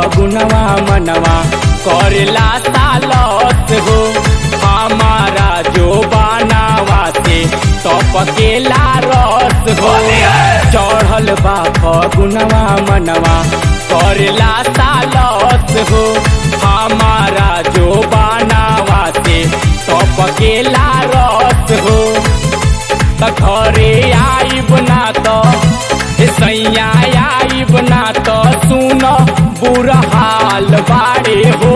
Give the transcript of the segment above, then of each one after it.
फगुनवा मनवा करेला सालत हो हमारा जो बनावा से टपकेला रस हो चढ़ल बा फगुनवा मनवा करेला सालत हो हमारा जो बनावा से टपकेला रस हो त घरे आइब ना त ए सैया आइब ना त सुन बुरा हाल बारे हो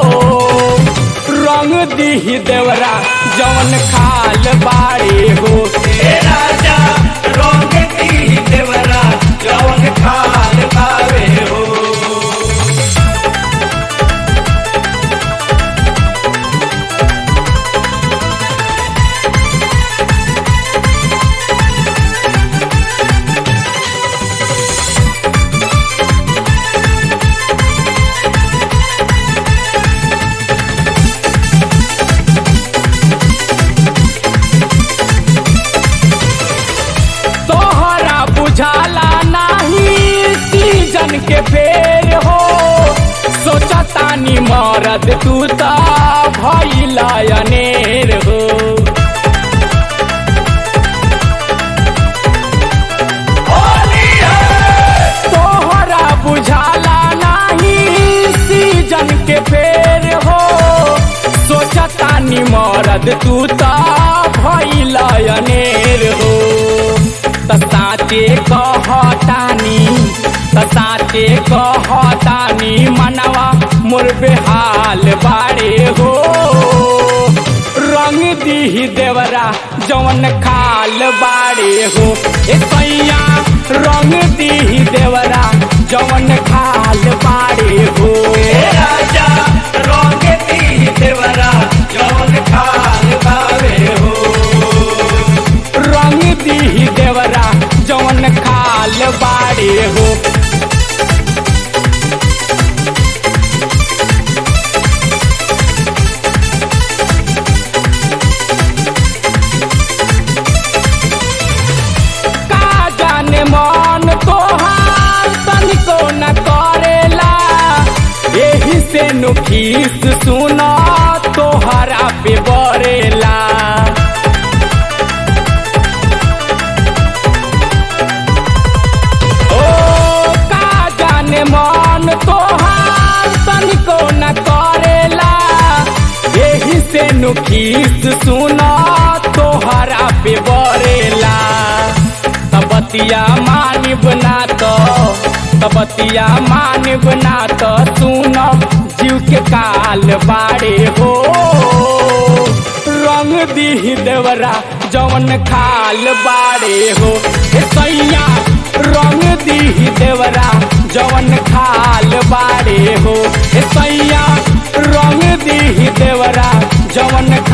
रंग दिही देवरा जवन खाल बारे हो ए राजा रंग दी देवरा जवन खाल पावे हो तोहरा बुझाला नाही सीजन के फेर हो सोचतानी मरद तू त भइला अनेर हो होली है तोहरा बुझाला नाही सीजन के फेर हो सोचतानी मरद तू त भइला अनेर हो त साचे कहतानी त साचे कहतानी मनवा मोर बेहाल बारे हो रंग दीही देवरा जवन खाल बारे हो ए सैया रंग दीही देवरा जवन खाल बारे हो ए राजा रंग दी देवरा जवन खाल पावे हो रंग दीही देवरा जवन खाल बारे हो का जाने मन तोहार तनिको न करेला एही से नुखीस सुना तोहरा पे बरेला ओ का जाने मन तोहार तनिको न करेला एही से नुखीस सुना तोहरा पे बरेला तबतिया मानिब ना तो तबतिया मानिब ना तो सुन जीव के काल बाड़े हो रंग दीही देवरा जवन खाल बाड़े हो ए सैया रंग दीही देवरा जवन खाल बाड़े हो ए सैया रंग दीही देवरा जवन